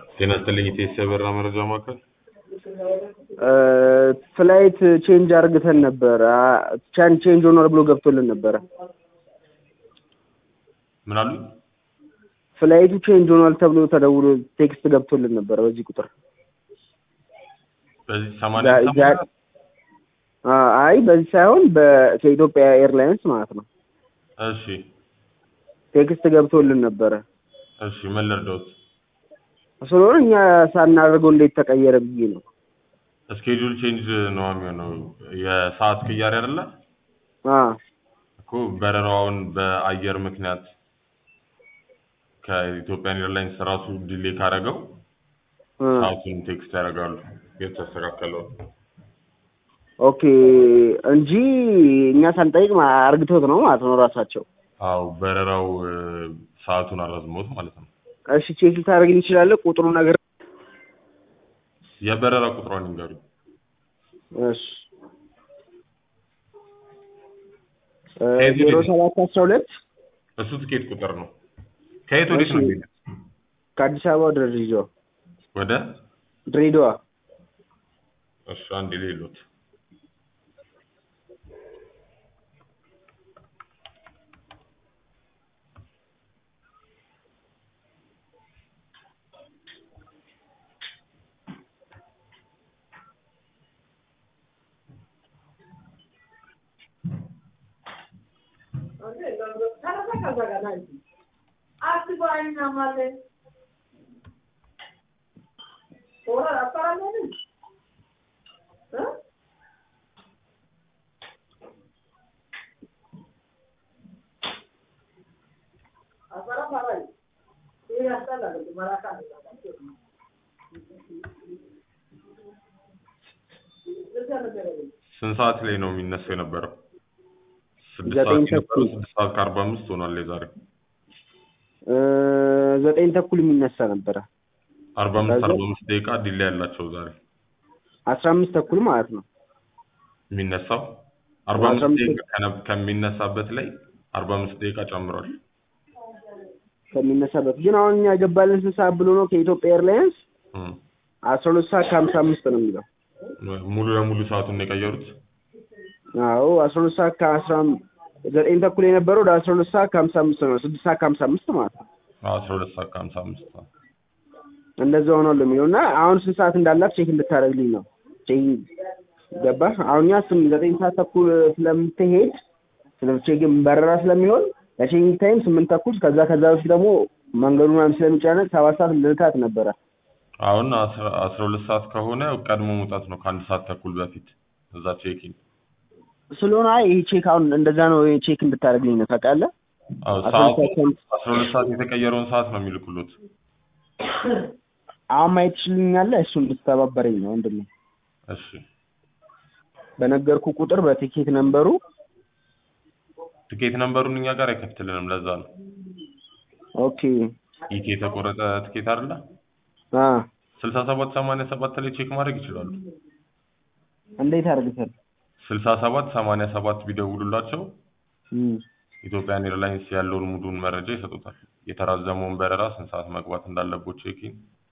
ጤና ይስጥልኝ ኢቴስ የበራ መረጃ ማዕከል ፍላይት ቼንጅ አርግተን ነበር። ቻን ቼንጅ ሆኗል ብሎ ገብቶልን ነበረ። ምን አሉ? ፍላይቱ ቼንጅ ሆኗል ተብሎ ተደውሎ ቴክስት ገብቶልን ነበረ በዚህ ቁጥር። በዚህ ሰማንያ ዛ- ዛ- አ- አይ በዚህ ሳይሆን በ- ከኢትዮጵያ ኤርላይንስ ማለት ነው እሺ ቴክስት ገብቶልን ነበረ። እሺ ምን ልርዳዎት? ስለሆነ እኛ ሳናደርገው እንዴት ተቀየረ ብዬ ነው። ስኬጁል ቼንጅ ነው የሚሆነው የሰዓት ቅያሬ አይደለ አ እኮ በረራውን በአየር ምክንያት ከኢትዮጵያን ኤርላይንስ ራሱ ዲሌ ካደረገው አ ሰዓቱን ቴክስት ያደርጋሉ የተስተካከለው ኦኬ እንጂ እኛ ሳንጠይቅ ማ- አርግቶት ነው ማለት ነው ራሳቸው። አው በረራው እ፣ ሰዓቱን አራዝሞት ማለት ነው እሺ ቼክ ልታደርግልኝ ትችላለህ? ቁጥሩ ነገር የበረራ ቁጥሯን ይንገሩ እሺ እ፣ ከየት ዜሮ ወዴት? ሰባት አስራ ሁለት እሱ ትኬት ቁጥር ነው ከየት ወዴት ነው እሺ። የሚሄደው ከአዲስ አበባ ወደ ድሬዳዋ ወደ ድሬዳዋ እሱ አንድ ሌሎት ስንት ሰዓት ላይ ነው የሚነሳው የነበረው? ስድስት ዘጠኝ ሰዓት የነበረው ተኩል። ስድስት ሰዓት ከአርባ አምስት ሆኗል የዛሬ እ፣ ዘጠኝ ተኩል የሚነሳ ነበረ። አርባ አምስት ከዛ? አርባ አምስት ደቂቃ ዲሌ ያላቸው ዛሬ አስራ አምስት ተኩል ማለት ነው። የሚነሳው አርባ አስራ አምስት አምስት ደቂቃ ከነ- ከሚነሳበት ላይ አርባ አምስት ደቂቃ ጨምሯል። ከሚነሳበት ግን አሁን እኛ ገባልን ስንት ሰዓት ብሎ ነው ከኢትዮጵያ ኤርላይንስ እም። አስራ ሁለት ሰዓት ከሀምሳ አምስት ነው የሚለው። ሙሉ ለሙሉ ሰዓቱን ነው የቀየሩት። አዎ አስራ ሁለት ሰዓት ከአስራ ዘጠኝ ተኩል የነበረው ወደ አስራ ሁለት ሰዓት ከሀምሳ አምስት ነው። ስድስት ሰዓት ከሀምሳ አምስት ማለት ነው። አስራ ሁለት ሰዓት ከሀምሳ አምስት እንደዛ ሆኗል የሚለው እና አሁን ስንት ሰዓት እንዳላት ቼክ እንድታደርግልኝ ነው። ቼክ ገባህ? አሁን እኛ ስም ዘጠኝ ሰዓት ተኩል ስለምትሄድ ስለ ቼክ በረራ ስለሚሆን ለቼኪንግ ታይም ስምንት ተኩል ከዛ ከዛ በፊት ደግሞ መንገዱ ምናምን ስለሚጨነቅ ሰባት ሰዓት ልልካት ነበረ። አሁን አስራ አስራ ሁለት ሰዓት ከሆነ ቀድሞ መውጣት ነው ከአንድ ሰዓት ተኩል በፊት እዛ ቼኪን ስለሆነ አይ ይሄ ቼክ አሁን እንደዛ ነው ይሄ ቼክ እንድታደርግልኝ ነው ታውቃለህ? አዎ አስራ ሰዓቱ ሁለት ሰዓት ከአምስት አስራ ሁለት ሰዓት የተቀየረውን ሰዓት ነው የሚልኩሉት። አሁን ማየት ትችልኛለህ? እሱ እንድትተባበረኝ ነው ወንድሜ። እሺ በነገርኩ ቁጥር በቲኬት ነምበሩ ትኬት ነምበሩን እኛ ጋር አይከፍትልንም። ለዛ ነው ኦኬ ኢቲ የተቆረጠ ትኬት አይደለ? አ ስልሳ ሰባት ሰማንያ ሰባት ላይ ቼክ ማድረግ ይችላሉ። እንዴት አድርገህ ስልሳ ሰባት ሰማንያ ሰባት ቢደውሉላቸው እም ኢትዮጵያን ኤርላይንስ ያለውን ሙሉን መረጃ ይሰጡታል። የተራዘመውን በረራ ስንት ሰዓት መግባት እንዳለቦት ቼኪን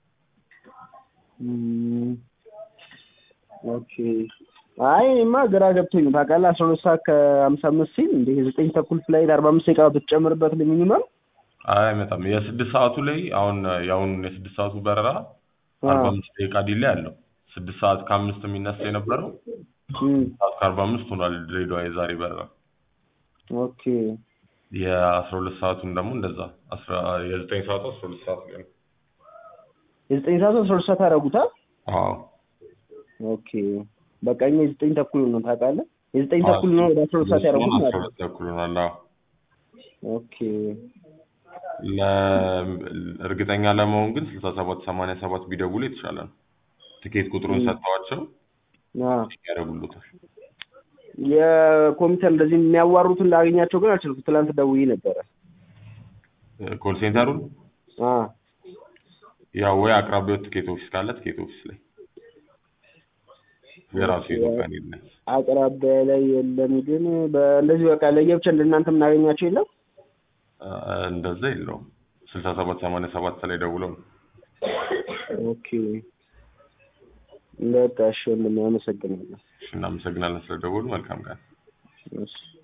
እም ኦኬ አይ እኔማ ግራ ገብቶኝ ነው ታውቃለህ። አስራ ሁለት ሰዓት ከሀምሳ አምስት ሲል እንደ ዘጠኝ ተኩል ፍላይት አርባ አምስት ደቂቃ ብትጨምርበት ሚኒመም አይ አይመጣም። የስድስት ሰዓቱ ላይ አሁን የአሁን የስድስት ሰዓቱ በረራ አርባ አምስት ደቂቃ ዲሌ አለው። ስድስት ሰዓት ከአምስት የሚነሳ የነበረው ሰዓት ከአርባ አምስት ሆኗል ድሬዳዋ የዛሬ በረራ። ኦኬ የአስራ ሁለት ሰዓቱን ደግሞ እንደዛ አስራ የዘጠኝ ሰዓቱ አስራ ሁለት ሰዓት ላይ ነው። የዘጠኝ ሰዓት አስራ ሁለት ሰዓት አደረጉታል። አዎ ኦኬ በቃ እኛ የዘጠኝ ተኩል ነው ታውቃለህ። የዘጠኝ ተኩል ነው ወደ አስራ ሁለት ሰዓት ያደረጉት አስራ ማለት ነው። ሁለት ተኩል ሆኗል። አዎ ኦኬ ለ- እርግጠኛ ለመሆን ግን ስልሳ ሰባት ሰማንያ ሰባት ቢደውሉ የተሻለ ነው። ትኬት ቁጥሩን ሰጥተዋቸው አ ያደርጉሉታል። የኮምፒውተር እንደዚህ የሚያዋሩትን ላገኛቸው ግን አልችልም። ትላንት ደውዬ ነበረ። ኮል ሴንተሩን አ ያው ወይ አቅራቢያው ትኬት ኦፊስ ካለ ትኬት ኦፊስ ላይ የራሱ የኢትዮጵያን ኤርላይንስ አቅራቢያ ላይ የለም። ግን በእንደዚህ በቃ ለየብቻ እንደናንተ የምናገኛቸው የለም። አ- እንደዛ የለውም። ስልሳ ሰባት ሰማንያ ሰባት ላይ ደውለው ነው ኦኬ በቃ እሺ ወንድሜ አመሰግናለሁ። እሺ እናመሰግናለን ስለደወሉ። መልካም ቀን። እሺ